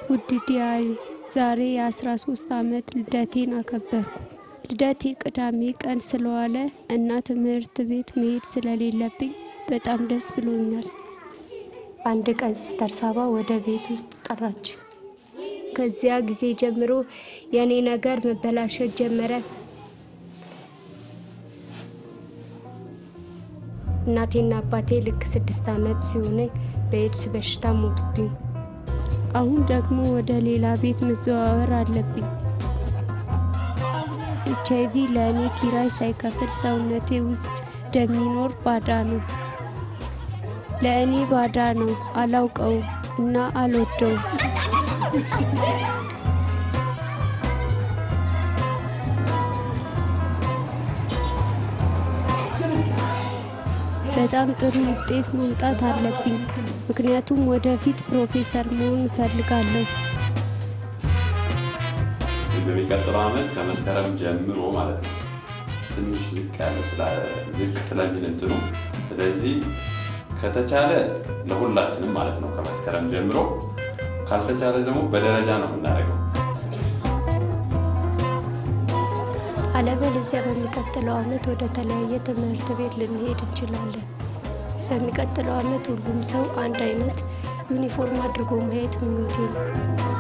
ውድ ዲያሪ ዛሬ የ13 ዓመት ልደቴን አከበርኩ። ልደቴ ቅዳሜ ቀን ስለዋለ እና ትምህርት ቤት መሄድ ስለሌለብኝ በጣም ደስ ብሎኛል። አንድ ቀን ሲስተር ሳባ ወደ ቤት ውስጥ ጠራች። ከዚያ ጊዜ ጀምሮ የእኔ ነገር መበላሸት ጀመረ። እናቴና አባቴ ልክ ስድስት ዓመት ሲሆነኝ በኤድስ በሽታ ሞቱብኝ። አሁን ደግሞ ወደ ሌላ ቤት መዘዋወር አለብኝ። ኤች አይቪ ለእኔ ኪራይ ሳይከፍል ሰውነቴ ውስጥ እንደሚኖር ባዳ ነው። ለእኔ ባዳ ነው። አላውቀውም እና አልወደውም። በጣም ጥሩ ውጤት ማምጣት አለብኝ፣ ምክንያቱም ወደፊት ፕሮፌሰር መሆን እፈልጋለሁ። በሚቀጥለው ዓመት ከመስከረም ጀምሮ ማለት ነው ትንሽ ዝቅ ያለ ዝቅ ስለሚል እንትኑ ስለዚህ ከተቻለ ለሁላችንም ማለት ነው ከመስከረም ጀምሮ ካልተቻለ ደግሞ በደረጃ ነው የምናደርገው። አለበለዚያ በሚቀጥለው ዓመት ወደ ተለያየ ትምህርት ቤት ልንሄድ እንችላለን። በሚቀጥለው ዓመት ሁሉም ሰው አንድ አይነት ዩኒፎርም አድርጎ ማየት ምኞቴ ነው።